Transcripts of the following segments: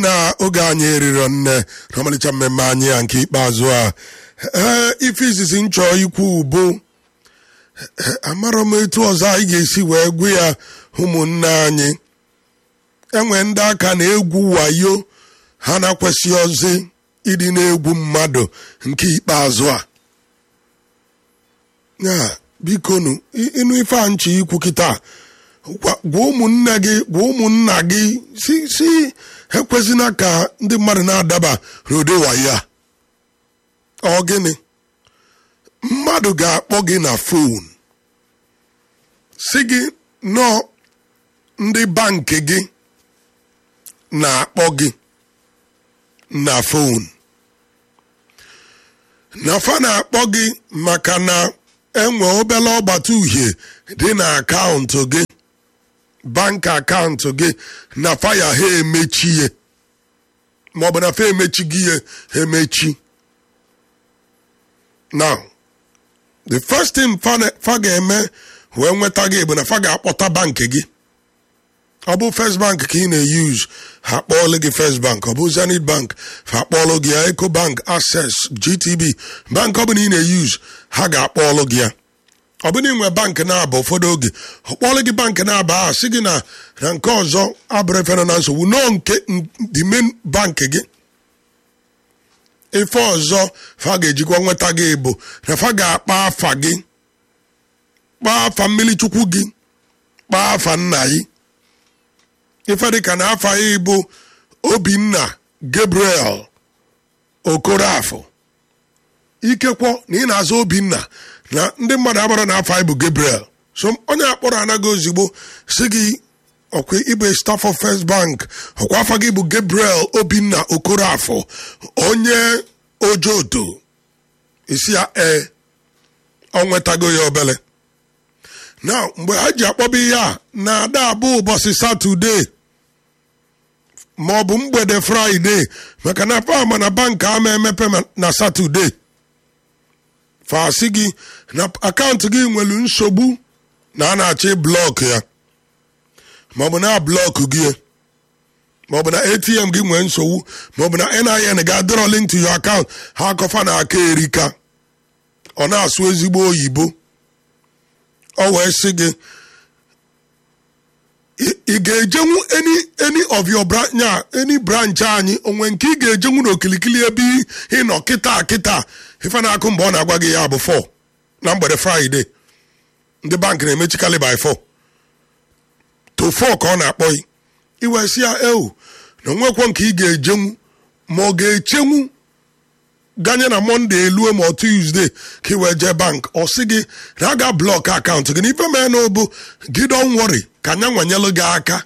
na oge anyị eriro nne n'ọmalịcha mmemme anyị ya nke ikpeazụ a ee ife izizi nchọ ikwu bụ amarọ m etu ọzọ anyị ga-esi wee gwu ya ụmụnne anyị enwe ndị aka na-egwu wayo ha na-akwesị ozi ịdị na-egwu mmadụ nke ikpeazụ a ya bikonu ịnụ ife a nchi ikwu kịta gwa ụmụnne gị gwa ụmụnna gị si si ekwesịna ka ndị mmadụ na-adaba n'ụdị wayo a ọ gịnị mmadụ ga-akpọ gị na fon si gị nọọ ndị bankị gị na-akpọ gị na fon na fa na-akpọ gị maka na enwe obere ọgbata uhie dị na akaụntụ gị bank akaụntụ gị na faya ha emechie maọbụ na fa emechi gị ya emechi now the first thing fa ga-eme wee nweta gị bụ na fa ga-akpọta bankị gị ọ bụ first bank ka ị na-eyuz ha akpọọlụ gị first bank ọ bụ zenith bank ha akpọọlụ gị ya eco bank access gtb bank ọ bụla ị na-eyuz ha ga-akpọọlụ gị ya ọ bụrụ inwe bank na-aba ụfọdụ oge ọ kpọọlụ gị bank na-aba a sị gị na na nke ọzọ abụrụ efere na nsogbu nọọ nke the main bank gị ife ọzọ fa ga-ejikwa nweta gị bụ na fa ga-akpa afa gị kpaa afa mmiri chukwu gị kpaa afa nna gị ife dịka na afa ya bụ obinna gabriel okorafọ ikekwo na ị na-azụ obinna na ndị mmadụ agbara na afa ya bụ gabriel so onye akpọrọ anaghị ozigbo si gị ọkwa ịbụ staff of first bank ọkwa afa gị bụ gabriel obinna okorafọ onye ojodo isi ya ee ọ nwetago ya obele na mgbe ha ji akpọba ihe a na-ada abụ ụbọchị satọde ma ọ bụ mgbede fraịde maka na pama na bank ama emepe na satọde fasị gị na akaụntụ gị nwere nsogbu na a na-achọ blọk ya maọbụ na blọk gị maọbụ na atm gị nwee nsogbu maọbụ na nin ga-adọrọ link to your account ha akọfa na aka erika ọ na-asụ ezigbo oyibo ọ wee sị gị ị ga-ejenwu any any of your branch any branch anyị onwe nke ị ga-ejenwu n'okilikili ebe ị nọ kịta kịta ife na-akụ mgbe ọ na-agwa gị ya bụ 4 na mgbede fraịde ndị bank na-emechikarị by 4 to 4 ka ọ na-akpọ gị iwe si ya ewu na onwekwo nke ị ga-ejenwu ma ọ ga-echenwu ganye na mọnde elue ma ọ tuzdee ka ị wee jee bank ọ sị gị na a ga blọk akaụntụ gị n'ife mee na obu gị don wori ka anya nwanyelụ gị aka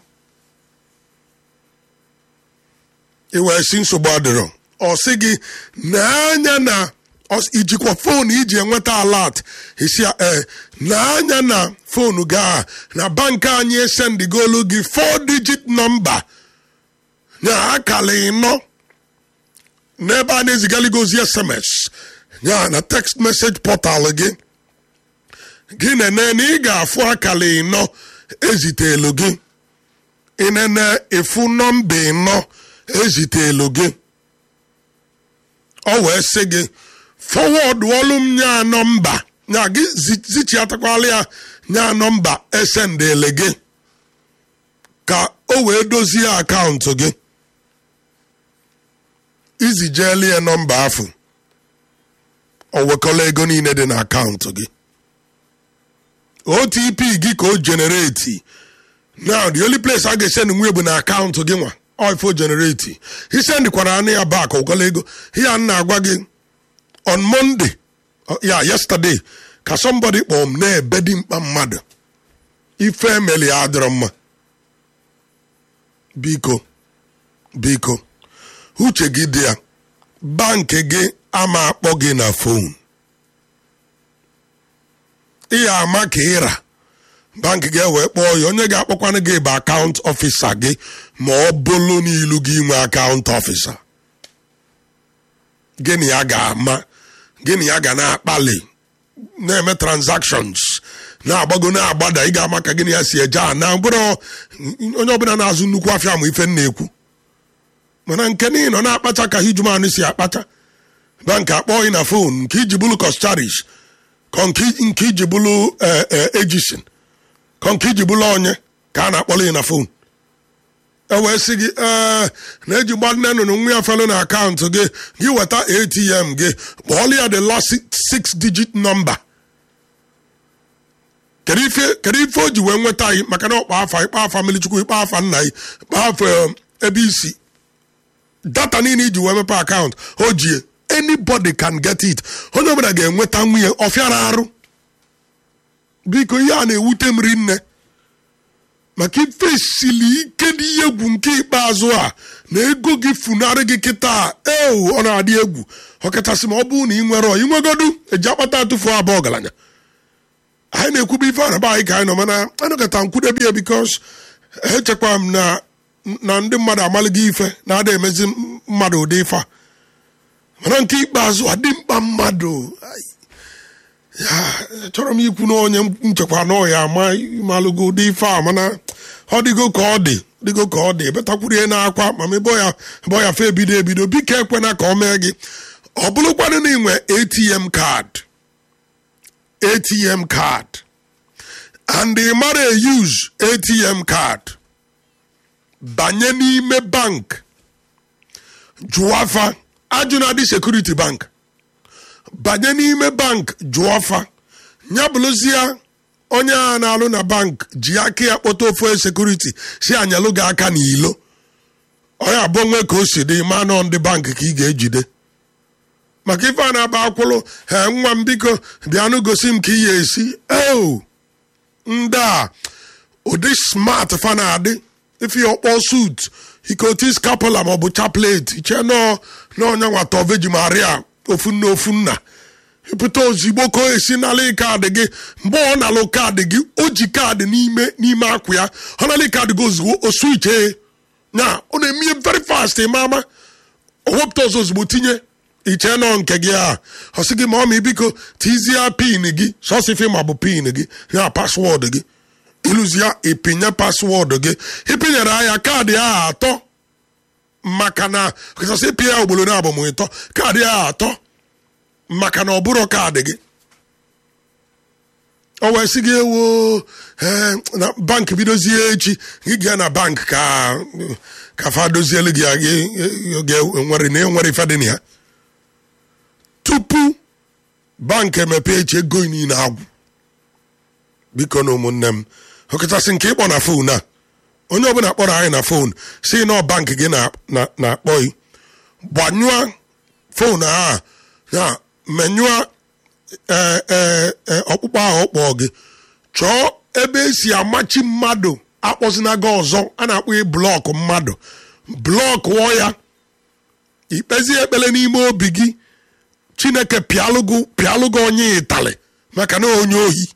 iwee si nsogbu adịrọ ọ sị gị n'anya na ijikwa foonu iji enweta alat isi ee n'anya na foonu gị a na bank anyị esendigolu gị 4 digit nọmba na akala ịnọ n'ebe a na-ezigaligo ozi sms ya na text message portal gị gị nene na ị ga-afụ akara ịnọ ezitelu gị ịnene ịfụ nọmba ịnọ ezitelu gị ọ wee sị gị fọwọd ọlụ m nya nọmba nya gị zichiatakwala ya nya nọmba esendele gị ka o wee dozie akaụntụ gị izi jeeli ya nọmba afụ o wekọla ego niile dị na akaụntụ gị otp gị ka o genereti now the only place a ga-esend nwe bụ na akaụntụ gị nwa ifo genereti isendịkwara anụ ya bak wekọla ego ya na-agwa gị on monday ya yesterday ka somebody kpọọ m na-ebe dị mkpa mmadụ ife emeli ya adịrọ mma biko biko uche gị dị ya bankị gị ama akpọ gị na fon ị ya ama ka ịra bankị gị wee kpọọ ya onye ga-akpọkwanụ gị bụ akaụntụ ọfịsa gị ma ọ bụrụ n'ilu gị nwe akaụntụ ọfịsa gịnị ya ga-ama gịnị ya ga na-akpali na-eme transactions na-agbago na-agbada ị ga-ama ka gịnị ya si eje a na bụrụ onye ọbụla na-azụ nnukwu afịa ma ife m na-ekwu mana nke niile nọ na-akpacha ka hijumanụ si akpacha bank akpọghị na fon nke iji bụlụ kọstarish kọ nke iji bụlụ ejisin kọ nke iji bụlụ onye ka a na-akpọrọ ya na fon e wee sị gị ee na-eji gba nne nụnụ nwa ya felu na akaụntụ gị gị weta atm gị kpọọlụ ya the last six digit number kedu ife o ji wee nweta anyị maka na ọkpa afa ịkpa afa mmirichukwu ịkpa afa nna anyị ịkpa afa ebe isi data niile iji wee mepe akaụntụ o jie anybody can get it onye ọbụla ga-enweta nwunye ọfịara arụ biko ihe a na-ewute m rinne maka ife sili ike dị egwu nke ikpeazụ a na ego gị funarị gị kịta ewu ọ na-adị egwu ọkachasị ma ọ bụrụ na ị nwere ị nwegodu eji akpata atụfu abụọ ọgaranya anyị na-ekwube ife araba anyị ka anyị nọ mana anọkọta nkwudebe ya bikos echekwa m na na ndị mmadụ amalịgo ife na-ada emezi mmadụ ụdị ife a mana nke ikpeazụ adị mkpa mmadụ ya chọrọ m ikwu na onye nchekwa na ọya ama malụgo ụdị ife a mana ọ dịgo ka ọ dị dịgo ka ọ dị ebetakwurie na-akwa ma ebe ya ebe ya fe ebido ebido biko ekwena ka ọ mee gị ọ bụrụkwanụ na inwe atm kaadị atm card and ị mara use atm card banye n'ime bank jụọ afa ajụna dị security bank banye n'ime bank jụọ afa ya bụrụzie onye a na-alụ na bank ji aka ya kpọta ofe security si anyalụ gị aka n'ilo onye abụọ nwe ka o si dị ma nọ ndị bank ka ị ga-ejide maka ife a na-aba akwụlụ he nwa m biko bịanụ gosi m ka ị ya esi eo ndị a ụdị smart fa na-adị ife ya ọkpọ sut ikoti scapula maọbụ chaplet iche nọ n'ọnya nwata veji maria ofu nna ofu nna ịpụta ozigbo ka o esi nalị kaadị gị mgbe ọ nalụ kaadị gị o ji kaadị n'ime n'ime akwụ ya ọ nalị kaadị gị ozugbo o swiche ya ọ na-eme very fast ma ama o wepụta ọzọ ozugbo tinye iche nọ nke gị a ọ sị gị ma ọ ma biko tizie pin gị sọsifi ma bụ pin gị ya paswọọdụ gị ịlụzie ịpinye paswọọdụ gị ịpinyere anya kaadị ahụ atọ maka na kachasị ịpị ya ogbolo na abụmụtọ kaadị ahụ atọ maka na ọ bụrụ kaadị gị o wee sị gị ewo na bank bidozie echi gị gaa na bank ka ka fa dozielu gị nwere na enwere ife dị na ya tupu bank emepe echi ego niile agwụ biko na ụmụnne m ọkachasị nke ịkpọ na fon a onye ọbụla kpọrọ anyị na fon si na bank gị na-akpọghị gbanyụọ fon a ya menyụọ ọkpụkpọ ahụ ọ kpọọ gị chọọ ebe esi amachi mmadụ akpọzina gị ọzọ a na-akpọ ị blọkụ mmadụ blọkụ ya ikpezie ekpere n'ime obi gị chineke pịalụgụ onye ịtalị maka na onye ohi